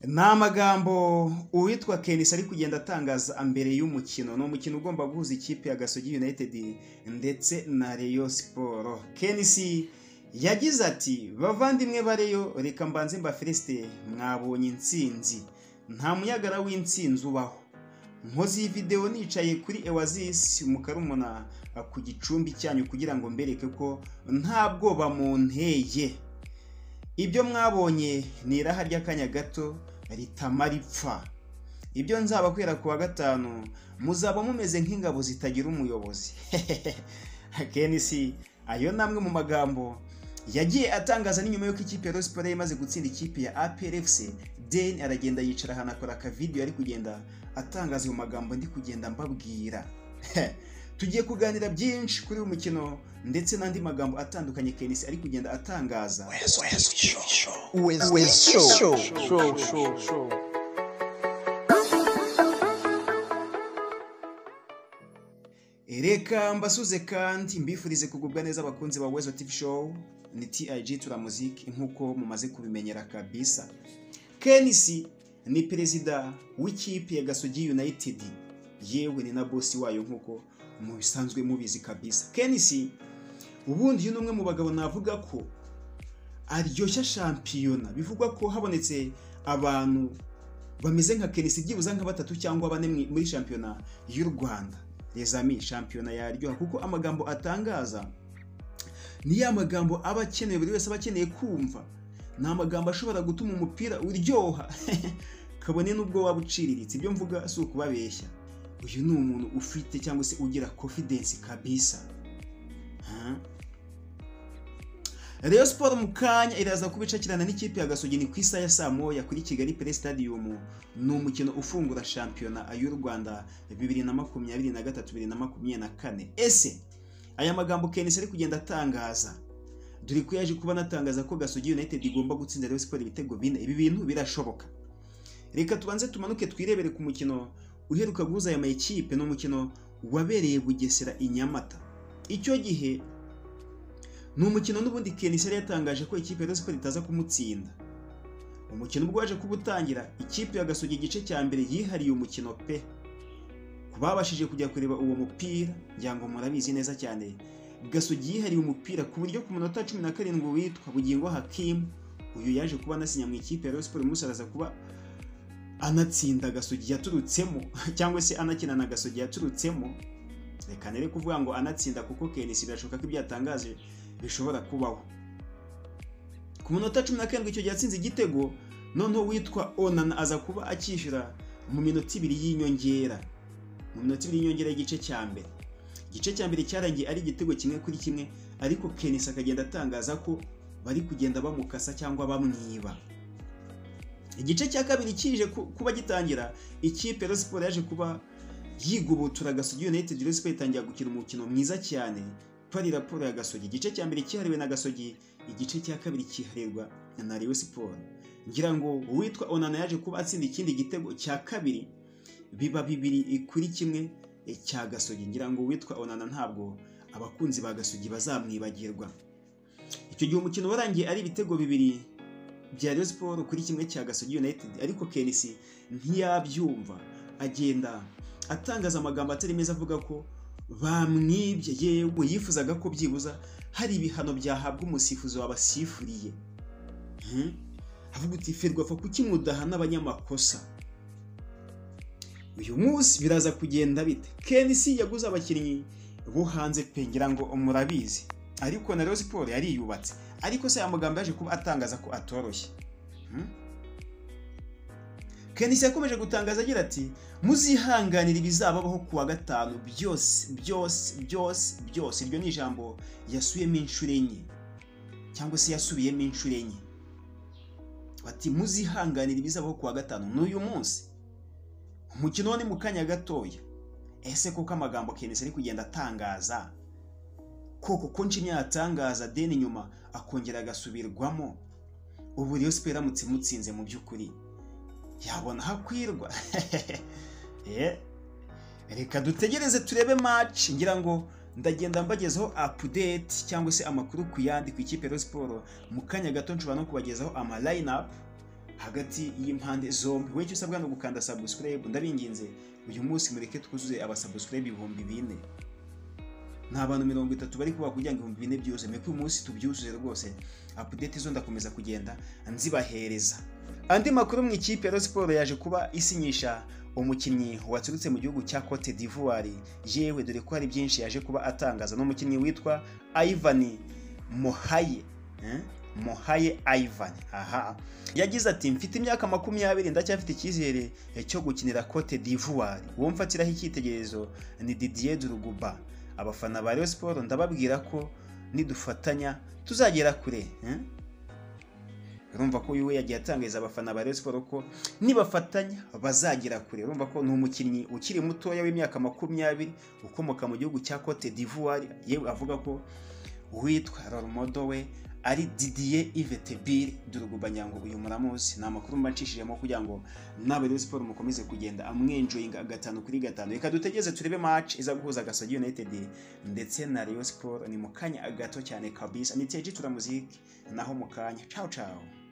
Ni amagambo uwitwa Kenisi ari kugenda atangaza mbere y'umukino ni umukino ugomba guhuza ikipe ya Gasogi United ndetse na Rayon Sport Kenisi yagize ati bavandimwe bareyo reka mbanze mba Felicite mwabonye intsinzi nta munyagara w'intsinzi ubaho nkoze iyi videwo nicaye kuri Ewazisi mu karumuna ku gicumbi cyanyu kugira ngo mbereke ko nta bwoba munteye ibyo mwabonye ni iraha ry'akanya gato ritama ripfa ibyo nzabakwira ku wa gatanu muzaba mumeze nk'ingabo zitagira umuyobozi akenshi ayo ni amwe mu magambo yagiye atangaza n'inyuma y'uko ikipe ya rosiporo imaze gutsinda ikipe ya APRFC deni aragenda yicara ahantu akora akavidiyo ari kugenda atangaza ayo magambo ndi kugenda mbabwira tugiye kuganira byinshi kuri uyu mukino ndetse n'andi magambo atandukanye kenisi ari kugenda atangaza reka mbasuze kandi mbifurize kugubwa neza abakunzi ba wezo tivi show ni tig turamuziki nk'uko mumaze kubimenyera kabisa kenisi ni perezida w'ikipe ya gasogi united yewe ni na bosi wayo nk'uko mu bisanzwe mubizi kabisa kenisi ubundi uyu ni umwe mu bagabo navuga ko aryoshya shampiyona bivugwa ko habonetse abantu bameze nka kenisi byibuze nka batatu cyangwa bane muri shampiyona y'u rwanda rezami shampiyona yaryoha kuko amagambo atangaza ni ya magambo aba akeneye buri wese aba akeneye kumva ni amagambo ashobora gutuma umupira uryoha kabone n'ubwo waba uciriritse ibyo mvuga si ukubabeshya uyu ni umuntu ufite cyangwa se ugira confidence kabisa Rayon siporo mu kanya iraza kubicakirana n'ikipe ya gasogi ni ku isaha ya saa moya kuri kigali pere stadium ni umukino ufungura shampiyona y'u rwanda bibiri na makumyabiri na gatatu bibiri na makumyabiri na kane ese aya magambo kenisi ari kugenda atangaza dore ko yaje kuba anatangaza ko gasogi united igomba gutsinda Rayon siporo ibitego bine ibi bintu birashoboka reka tubanze tumanuke twirebere ku mukino uheruka guhuza aya makipe ni umukino wabereye bugesera i nyamata icyo gihe ni umukino n'ubundi kenisi yari yatangaje ko ikipe ya siporo itaza kumutsinda umukino ubwo waje kuba utangira ikipe ya gasogi igice cya mbere yihariye umukino pe ku babashije kujya kureba uwo mupira ngira ngo murabizi neza cyane gasogi yihariye umupira ku buryo ku munota cumi na karindwi witwa bugingo hakimu uyu yaje kuba anasinya mu ikipe ya siporo umusaraza kuba anatsinda gasogi yaturutsemo cyangwa se anakina na gasogi yaturutsemo reka nere kuvuga ngo anatsinda kuko kenisi birashoboka ko ibyo yatangaje bishobora kubaho ku munota cumi na karindwi icyo gihe yatsinze igitego noneho witwa onana aza kuba akishyura mu minota ibiri y'inyongera mu minota ibiri y'inyongera y'igice cya mbere igice cya mbere cyarangiye ari igitego kimwe kuri kimwe ariko kenisi akagenda atangaza ko bari kugenda bamukasa cyangwa bamwiba igice cya kabiri kije kuba gitangira ikipe siporo yaje kuba yigubutura gasogi united siporo itangira gukina umukino mwiza cyane ko ari raporo ya gasogi igice cya mbere cyihariwe na gasogi igice cya kabiri cyiharirwa na reyo siporo ngira ngo uwitwa onana yaje kuba atsinda ikindi gitego cya kabiri biba bibiri kuri kimwe cya gasogi ngira ngo uwitwa onana ntabwo abakunzi ba gasogi bazamwibagirwa icyo gihe umukino warangiye ari ibitego bibiri bya Rayon Sport kuri kimwe cya Gasogi United ariko Kenisi ntiyabyumva agenda atangaza amagambo atari meza avuga ko bamwibye yewe yifuzaga ko byibuza hari ibihano byahabwa umusifuzi wabasifuriye avuga uti ferwafa kuki mudahana abanyamakosa uyu munsi biraza kugenda bite Kenisi yaguze abakinnyi bo hanze pe ngira ngo murabizi ariko na Rayon Sport yari yubatse ariko se aya magambo yaje kuba atangaza ko atoroshye kenisi yakomeje gutangaza agira ati muzihanganire ibizababaho ku wa gatanu byose byose byose byose iryo ni ijambo yasubiyemo inshuro enye cyangwa se yasubiyemo inshuro enye bati muzihanganire ibizabaho ku wa gatanu ni uyu munsi umukino ni mu kanya gatoya ese koko amagambo kenisi ari kugenda atangaza koko ko nshinya yatangaza deni nyuma akongera agasubirwamo ubu rero sipera aramutse imutsinze mu by'ukuri yabona hakwirwa reka dutegereze turebe maci ngira ngo ndagenda mbagezaho apudeti cyangwa se amakuru ku yandi ku ikipe ya siporo mu kanya gato nshobora no kubagezaho amalayinapu hagati y'impande zombi wowe icyo usabwa ni ugukanda subscribe ndabinginze uyu munsi mureke twuzuze abasubscribe ibihumbi bine ni abantu mirongo itatu bari kuba kugira ngo ibihumbi bine byuzuye mureke uyu munsi tubyuzuze rwose apudeti zo ndakomeza kugenda nzibahereza andi makuru mu ikipe ya Rayon siporo yaje kuba isinyisha umukinnyi waturutse mu gihugu cya Cote d'Ivoire yewe dore ko hari byinshi yaje kuba atangaza n'umukinnyi witwa Ivan Mohaye eh? Mohaye Ivan aha yagize ati mfite imyaka makumyabiri ndacyafite icyizere cyo gukinira Cote d'Ivoire uwo mfatiraho icyitegererezo ni Didier Drogba abafana ba Rayon Sport ndababwira ko nidufatanya tuzagera kure eh? urumva ko uyu we yagiye atangariza abafana ba Rayon Sport ko nibafatanya bazagera kure urumva ko ni umukinnyi ukiri mutoya w'imyaka makumyabiri ukomoka mu gihugu cya Cote d'Ivoire yewe avuga ko uwitwa Rormodo we ari Didier Ivetebir durugubanya ngo uyu muramuzi ni amakuru mba ncishijemo kugira ngo nawe Rayon Sport mukomeze kugenda amwenjoyinga gatanu kuri gatanu reka dutegereze turebe match iza guhuza Gasogi United ndetse na Rayon Sport ni mu kanya gato cyane kabisa ni teji turamuziki naho mu kanya ciao ciao